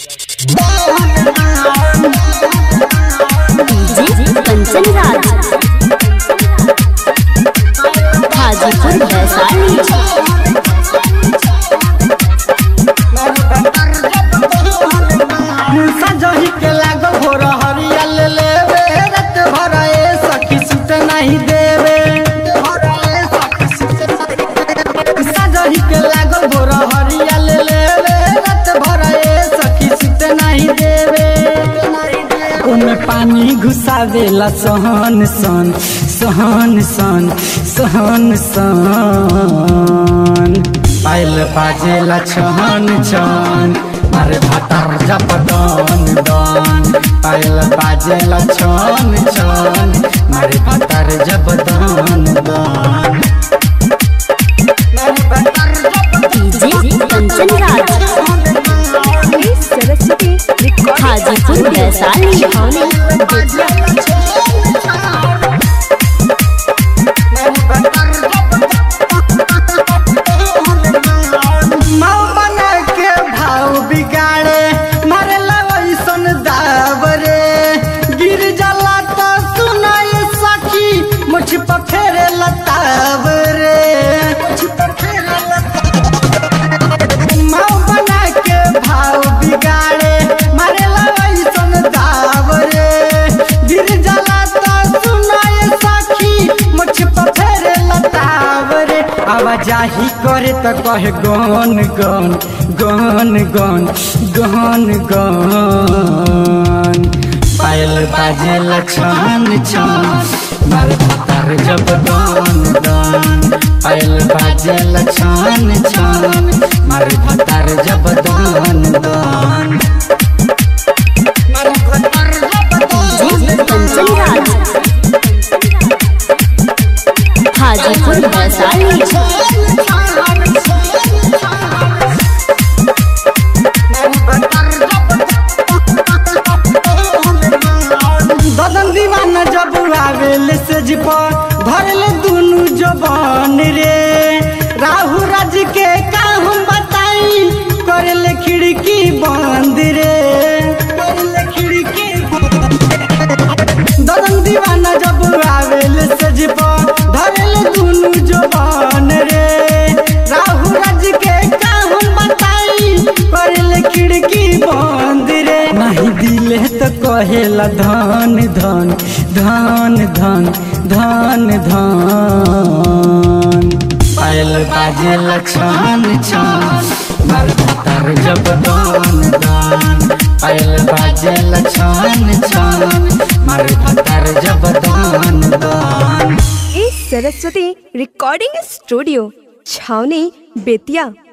DJ Kanchan Raj Hajipur Vaishali सजही के लागल हो हरिया ले लेवे रत भर ए सखी सुत नहीं देवे सजही के लागल हो हरिया ले लेवे रत भर ए सखी सुत नहीं देवे ओमे पानी घुसावेला सहन सन सहन सन सहन सन पायल बाजेला छहन छन मारे भातार जप दन दन पायल बाजेला छन छन मारे भातार जप दन दन डीजे कंचन राज हाजीपुर वैशाली माँ बना के भाव बिगाड़े मारे वैसन दावरे गिर जाला तो सुनाई सखी मुझ पर फेरे लताव रे माँ बना के भाव बिगाड़े मारे वैसन दावरे गिर जाला तो सुनाई सखी मुझ पर फेरे लताव रे आवाजाही करे त कहे गन गन गन गन गन गन पायल बाजेल छन छन मार भातार जब गन गन पायल बाजेल छन छन मार भातार जब गन गन डीजे कंचन राज हाजीपुर वैशाली ददन दीवाना जब आवेल से जिप धरले दुनु जबान रे राहु राज के का हम बताई करले खिड़की बंद रे करले खिड़की ददन दीवाना जब आवेल से जिप धरले दुनु जबान रे राहु राज के का हम बताई करले खिड़की बंद रे नहीं दिले तो कहेला धन धन धन धन धन धन पायल बाजेल छन छन मार भातार जब धन धन पायल बाजेल छन छन मार भातार जब धन धन इस सरस्वती रिकॉर्डिंग स्टूडियो छावनी बेतिया